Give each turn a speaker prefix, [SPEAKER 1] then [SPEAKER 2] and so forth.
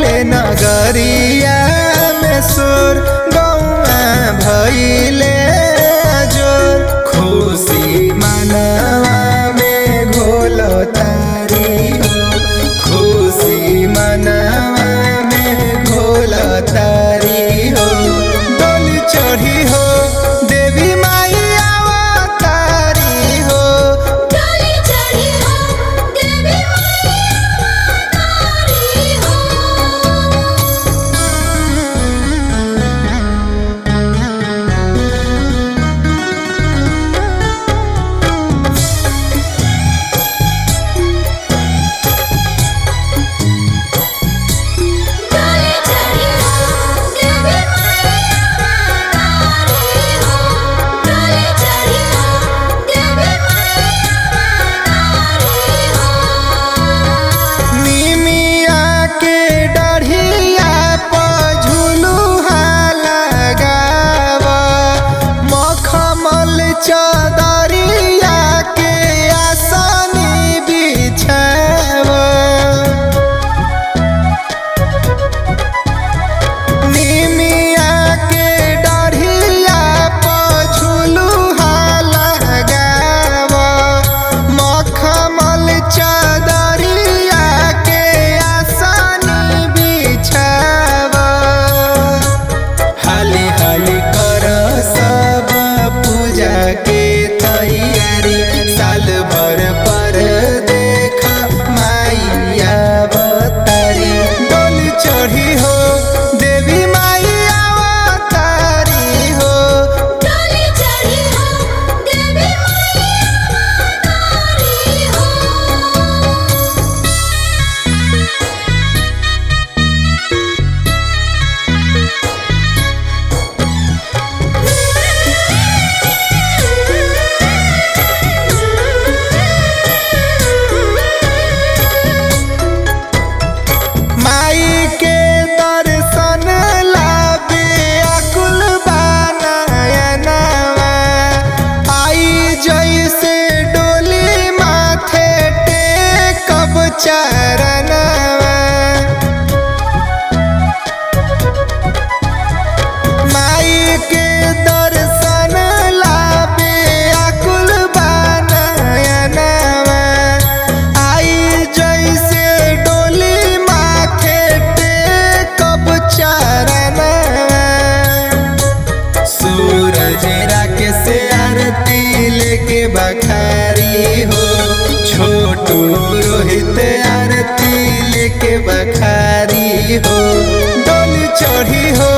[SPEAKER 1] भइले नगरिया में सुर गौआ भइले जोर खुशी मनवा में घोल तारी हो खुशी मनवा में घोल तारी हो डोली चढ़ी हो देवी माई अवतारी हो
[SPEAKER 2] डोली चढ़ी हो देवी माई अवतारी हो डोली चढ़ी हो देवी माई अवतारी हो डोली चढ़ी हो देवी माई अवतारी हो
[SPEAKER 1] निमिया के डढ़िया पर झुलुहा लगाव मखमल चदरिया के आसनी बिछाव निमिया के डढ़िया पर झुलुहा लगाव मखमल चदरिया के आसनी बिछाव हाली हाली कर सब पूजा के तैयारी साल भर पर देख माइया बतारी डोल चढ़ी हो देवी माई अवतारी हो
[SPEAKER 2] डोली चढ़ी हो देवी माई अवतारी हो
[SPEAKER 1] माई के दर्शन लाबे अकुल बानयनवा आई जैसे डोली माथे टेकब चरणवा माई के दर्शन लाबे अकुल बानयनवा आई जैसे डोली माथे टेकब चरणवा सूरज राके से आरती लेके बखारी हो छोटू रोहित आरती लेके बखारी हो डोली चढ़ी हो